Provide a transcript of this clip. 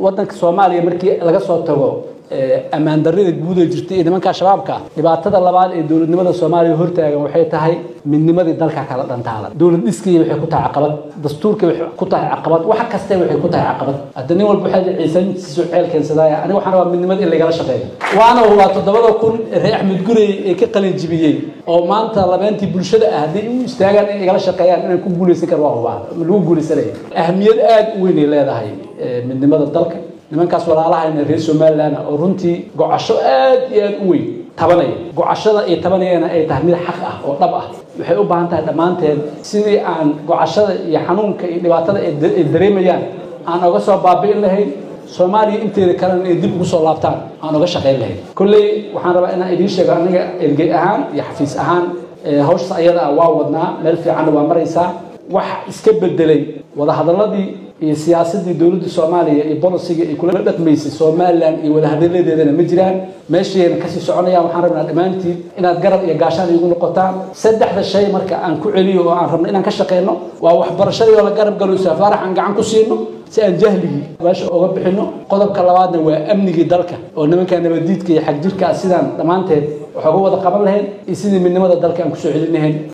waddanka soomaaliya markii laga soo tago ammaan darrida guud ee jirtay iyo nimanka shabaabka dhibaatada labaad ee dowladnimada soomaaliya hortaagan waxay tahay midnimadii dalka kala dhantaalan dowlad dhiskii waxay ku tahay caqabad dastuurkii waxay ku tahay caqabad wax kaste waxay ku tahay caqabad hadda nin walba waxaa ciisantiisu ceel keensadaaya aniga waxaan rabaa midnimada in lagala shaqeeyo waana waa toddobada kun reer axmed gurey ee ka qalin jibiyey oo maanta labeentii bulshada ah hadday u istaagaan in igala shaqeeyaan inaan ku guulaysan karo waa hubaa lagu guulaysanaya ahmiyad aada u weyn ay leedahay midnimada dalka nimankaas walaalahayna reer somalilan oo runtii gocasho aad iyo aad u weyn tabanaya gocashada ay tabanayana ay tahay mid xaq ah oo dhab ah waxay u baahan tahay dhammaanteed sidii aan gocashada iyo xanuunka iyo dhibaatada ay dareemayaan aan oga soo baabi'in lahayn soomaaliya inteeda kalena ay dib ugu soo laabtaan aan oga shaqayn lahayn kolley waxaan rabaa inaan idiin sheego aniga ergey ahaan iyo xafiis ahaan hawshaas ayada ah waa wadnaa meel fiicanna waa maraysaa wax iska bedelay wadahadaladii iyo siyaasadii dowladda soomaaliya iyo bolisiga ay kula dhaqmaysay somalilan iyo wadahadaladeedana ma jiraan meeshayna kasii soconayaan waxaan rabnaa dhammaantiin inaad garab iyo gaashaan igu noqotaan saddexda shay marka aan ku celiyo oo aan rabno inaan ka shaqeyno waa waxbarashadii oo la garab galo safaarax aan gacan ku siino si aan jahligii meesha oga bixino qodobka labaadna waa amnigii dalka oo nimanka nabadiidka iyo xagjirka sidaan dhammaanteed wax oga wada qaban lahayn iyo sidii midnimada dalka aan kusoo celin lahayn